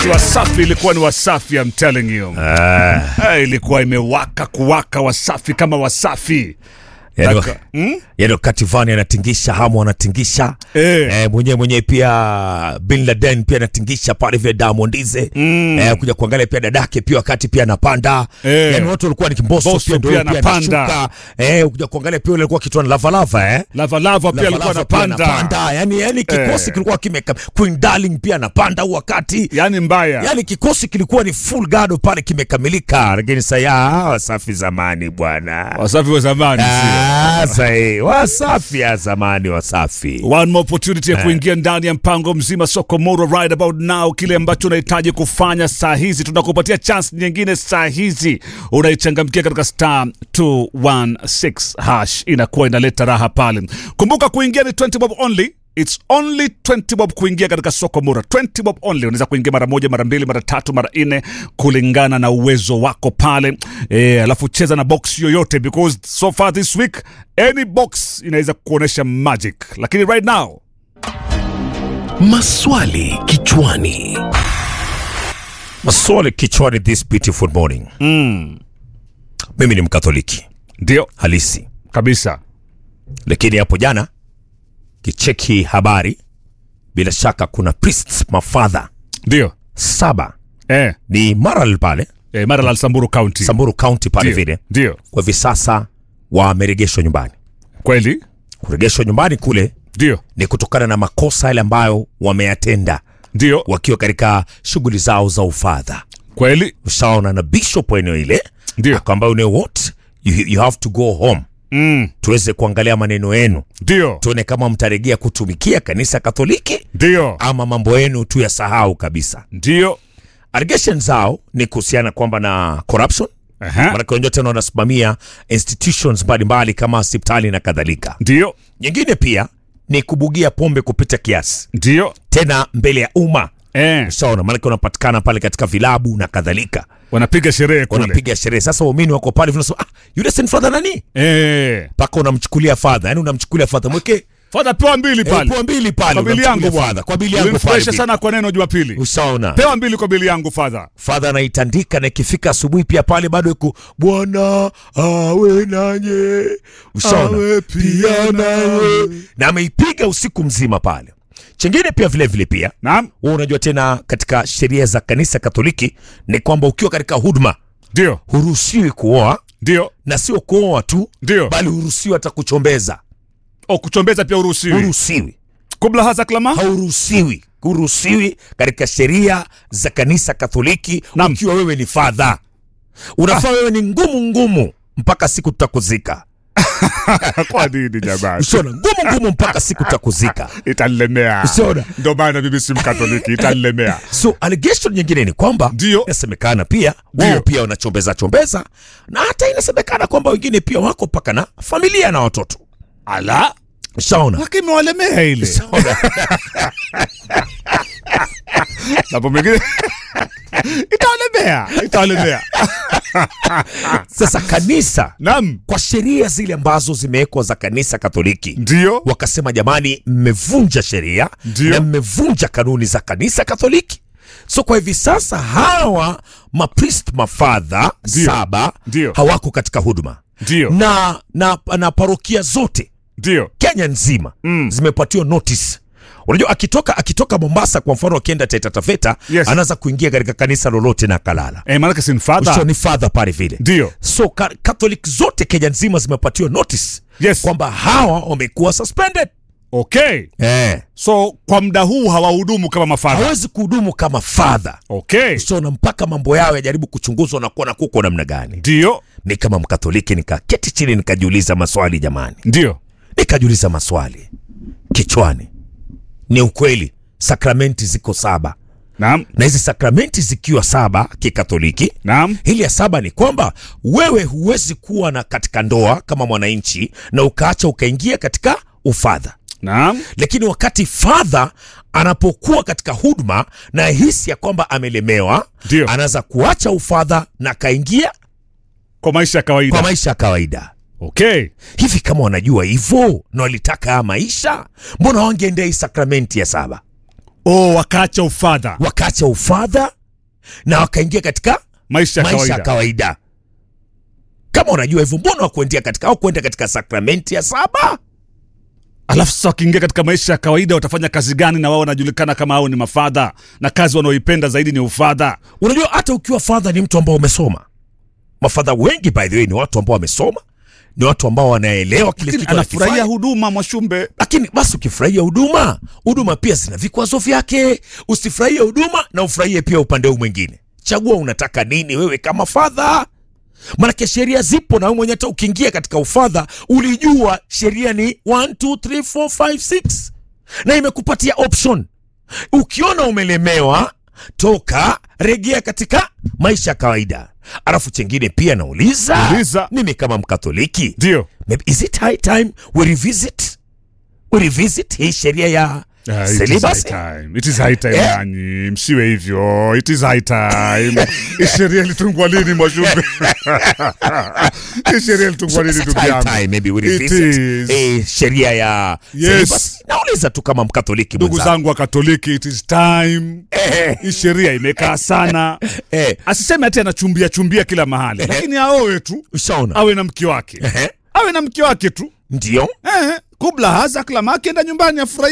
Wasafi ilikuwa ni Wasafi, I'm telling you. Ah, Eh, ilikuwa imewaka kuwaka Wasafi kama Wasafi. yani, Naka- Hmm? yani wakati Vani anatingisha hamu anatingisha Eh. eh, mwenyewe mwenyewe pia Bin Laden pia anatingisha pale vile Diamondize Mm. eh, kuja kuangalia pia dadake pia wakati pia anapanda Eh. yani watu walikuwa ni kimboso Bosso pia ndio pia pia anapanda. anashuka eh, kuja kuangalia pia yule alikuwa kitu lava lava eh Lava Lava pia alikuwa Lava Lava pia anapanda. yani yani kikosi Eh. kilikuwa kimeka Queen Darling pia anapanda huu wakati Yaani mbaya. yani kikosi kilikuwa ni full gado pale kimekamilika lakini saya wasafi zamani bwana Wasafi wa zamani sio? Ah, sahi wasafi ya zamani wasafi One more opportunity ya kuingia ndani ya mpango mzima soko moro right about now. Kile ambacho unahitaji kufanya saa hizi, tunakupatia chance nyingine saa hizi, unaichangamkia katika star 216 hash, inakuwa inaleta raha pale. Kumbuka kuingia ni 20 bob only. It's only 20 bob kuingia katika soko mura 20 bob only unaweza kuingia mara moja mara mbili mara tatu mara nne kulingana na uwezo wako pale e, alafu cheza na box yoyote because so far this week any box inaweza kuonyesha magic lakini right now Maswali kichwani. maswali kichwani this beautiful morning mm, mimi ni mkatholiki ndio halisi kabisa lakini hapo jana kicheki habari bila shaka kuna priests mafadha ndio saba eh, ni maral pale eh, Maralal Samburu County samburu county pale Ndio, vile ndio kwa hivi sasa wameregeshwa nyumbani kweli kuregeshwa nyumbani kule ndio ni kutokana na makosa yale ambayo wameyatenda ndio wakiwa katika shughuli zao za ufadha kweli ushaona na bishop wa eneo ile Ndio. akwamba you know what you, you have to go home mm, tuweze kuangalia maneno yenu ndio tuone kama mtaregea kutumikia kanisa katholiki ndio ama mambo yenu tu yasahau kabisa ndio allegation zao ni kuhusiana kwamba na corruption Aha, manake wenyewe tena wanasimamia institutions mbalimbali kama hospitali na kadhalika ndio nyingine pia ni kubugia pombe kupita kiasi ndio tena mbele ya umma eh, saona maanake unapatikana pale katika vilabu na kadhalika wanapiga sherehe kule wanapiga sherehe sasa waumini wako pale vinasema ah, yule sin fadha nani eh, mpaka unamchukulia fadha yani unamchukulia fadha mweke fadha pewa mbili eh, pale kwa mbili pale kwa bili unamchukulia yangu fadha bwana kwa bili yangu pale Ulinifurahisha vile. sana kwa neno Jumapili ushaona pewa mbili kwa bili yangu fadha fadha anaitandika na ikifika asubuhi pia pale bado iko bwana awe nanye ushaona Awe pia nawe. na ameipiga usiku mzima pale chengine pia vile vile pia naam wewe unajua tena katika sheria za kanisa katoliki ni kwamba ukiwa katika huduma ndio huruhusiwi kuoa ndio na sio kuoa tu ndio bali huruhusiwi hata kuchombeza o kuchombeza pia uruhusiwi huruhusiwi kubla haza klama hauruhusiwi huruhusiwi katika sheria za kanisa katoliki Naam. ukiwa wewe ni fadha unafaa wewe ni ngumu ngumu mpaka siku tutakuzika kwa nini jamani usiona ngumu ngumu mpaka siku tutakuzika itanilemea Usiona? ndio maana mimi si mkatoliki itanilemea so allegation nyingine ni kwamba Ndio. inasemekana pia wao Ndio. pia wanachombeza chombeza na hata inasemekana kwamba wengine pia wako mpaka na familia na watoto ala shaona lakini imewalemea ile napo mengine itawalemea itawalemea sasa kanisa nam kwa sheria zile ambazo zimewekwa za kanisa katoliki ndio wakasema jamani mmevunja sheria Ndio. na mmevunja kanuni za kanisa katoliki so kwa hivi sasa hawa maprist mafadha Ndio. saba Ndio. hawako katika huduma ndio na, na, na parokia zote ndio kenya nzima Mm. zimepatiwa notice unajua akitoka akitoka mombasa kwa mfano akienda taita taveta Yes. anaweza kuingia katika kanisa lolote na kalala eh, maanake sin so father ni fadha pale vile ndio so ka- catholic zote kenya nzima zimepatiwa notice yes kwamba hawa wamekuwa suspended okay eh. so kwa muda huu hawahudumu kama mafadha hawezi kuhudumu kama fadha okay so na mpaka mambo yao yajaribu kuchunguzwa na kuona kuko namna gani ndio mi kama mkatholiki nikaketi chini nikajiuliza maswali jamani ndio nikajiuliza maswali kichwani ni ukweli sakramenti ziko saba naam na hizi sakramenti zikiwa saba kikatoliki naam hili ya saba ni kwamba wewe huwezi kuwa na katika ndoa kama mwananchi na ukaacha ukaingia katika ufadha naam lakini wakati fadha anapokuwa katika huduma na hisi ya kwamba amelemewa Ndio. anaweza kuacha ufadha na akaingia kwa maisha ya kawaida kwa maisha ya kawaida okay hivi kama wanajua hivyo na walitaka haya maisha mbona wangeendea hii sakramenti ya saba oh, wakaacha ufadha wakaacha ufadha na wakaingia katika maisha ya maisha ya kawaida kawaida. Kama unajua hivyo, mbona wakuendea katika au kuenda katika sakramenti ya saba? alafu sasa wakiingia katika maisha ya kawaida watafanya kazi gani na wao wanajulikana kama hao ni mafadha na kazi wanaoipenda zaidi ni ufadha Unajua, hata ukiwa fadha ni mtu ambao umesoma. Mafadha wengi by the way ni watu ambao wamesoma, ni watu ambao wanaelewa kile Lakini kitu anafurahia anakifanya. huduma mwashumbe Lakini basi ukifurahia huduma, huduma pia zina vikwazo vyake. Usifurahie huduma na ufurahie pia upande huu mwingine. Chagua unataka nini wewe kama fadha. Manake sheria zipo, na wewe mwenyewe hata ukiingia katika ufadha ulijua sheria ni 1 2 3 4 5 6 na imekupatia option. Ukiona umelemewa, toka regea katika maisha ya kawaida. Alafu chengine pia nauliza, Uliza. mimi kama Mkatholiki ndio Maybe is it high time we revisit we revisit hii sheria ya Ah, it is high celibacy? time. It is high time Eh? nanyi msiwe hivyo it is high time Hii sheria ilitungwa lini mwashumbe Hii sheria ilitungwa lini Is it ndugu high yangu time maybe we It revisit is. eh, sheria ya Yes. celibacy? Nauliza tu kama Mkatholiki ndugu mwenzangu. zangu wa katoliki it is time Eh, hii sheria imekaa sana eh, asiseme ati anachumbia chumbia kila mahali lakini aowe tu ushaona? awe na mke wake Ehe, awe na mke wake tu Ndio. eh, kubla haza klama akienda nyumbani afurahi